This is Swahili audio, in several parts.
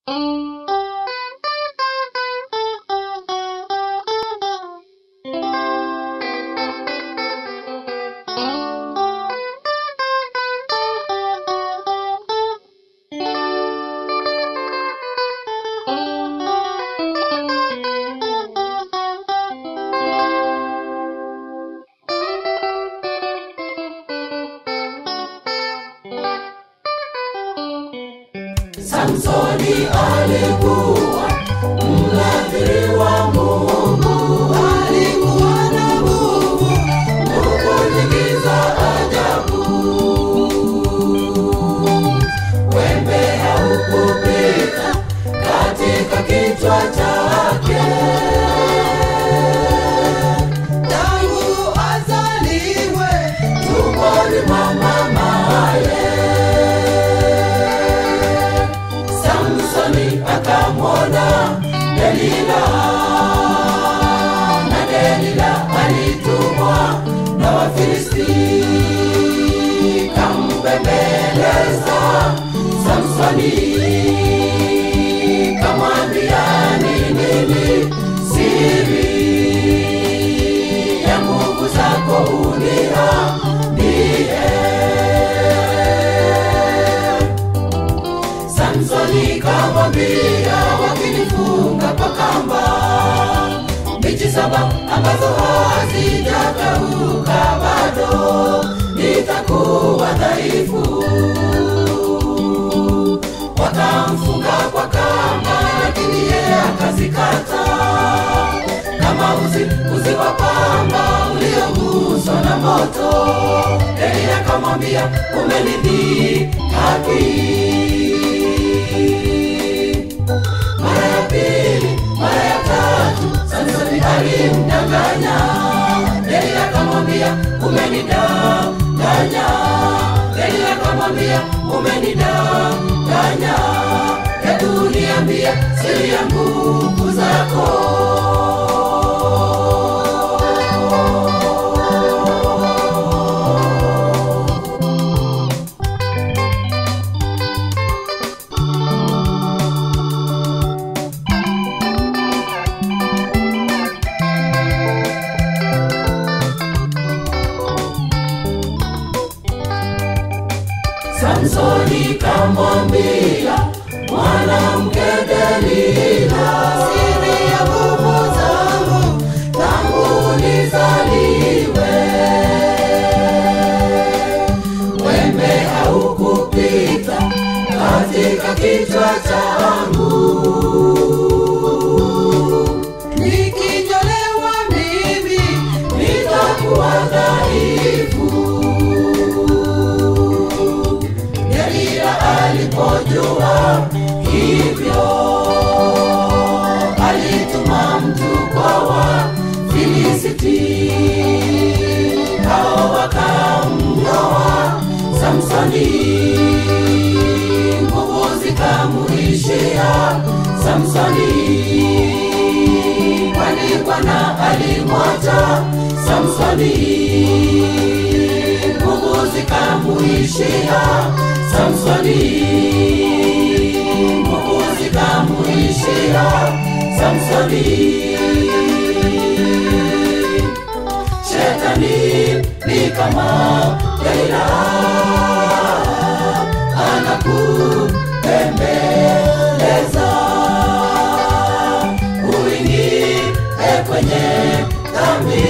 Samsoni alikuwa mnadhiri wa Mungu, alikuwa na nguvu, nguvu nyingi za ajabu. Wembe haukupita katika kichwa chake, tangu azaliwe tumboni mwa mamaye. Samsoni akamwona Delila na Delila alitumwa na Wafilisti kambembeleza Samsoni kamwambia ni nini siri ya nguvu zako uniambie Samsoni kamwambia wakinifunga kwa kamba mbichi saba ambazo hazijakauka bado nitakuwa dhaifu. Wakamfunga kwa kamba, lakini yeye akazikata kama uzi, uzi wa pamba ulioguswa na moto. Eli akamwambia umenidhihaki mara ya pili, mara ya tatu, Samsoni alimdanganya. Eli akamwambia umenidanganya. Eli akamwambia umenidanganya. Hebu niambie siri ya nguvu zako. Samsoni kamwambia mwanamke Delila, siri ya nguvu zangu tangu nizaliwe, wembe haukupita katika kichwa changu, nikinyolewa mimi nitakuwa dhaifu. Delila alipojua hivyo, alituma mtu kwa Wafilisti, hao wakamnyoa Samsoni, nguvu zikamuishia Samsoni, kwani Bwana alimwacha Samsoni nguvu zikamuishia Samsoni, nguvu zikamuishia Samsoni. Shetani ni kama Delila, anakupembeleza uingie kwenye dhambi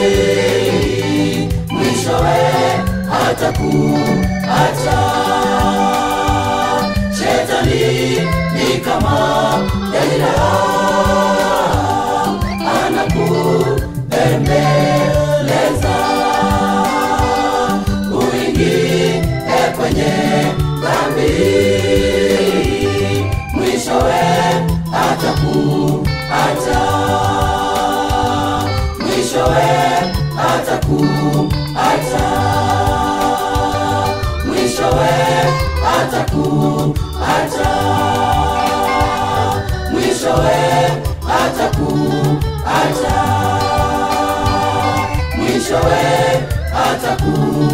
mwishowe hatakuacha. Shetani ni kama Delila, anakubembeleza uingie kwenye dhambi, mwishowe hatakuacha mwishowe atakuacha, mwishowe atakuacha, mwishowe atakuacha, mwishowe atakuacha.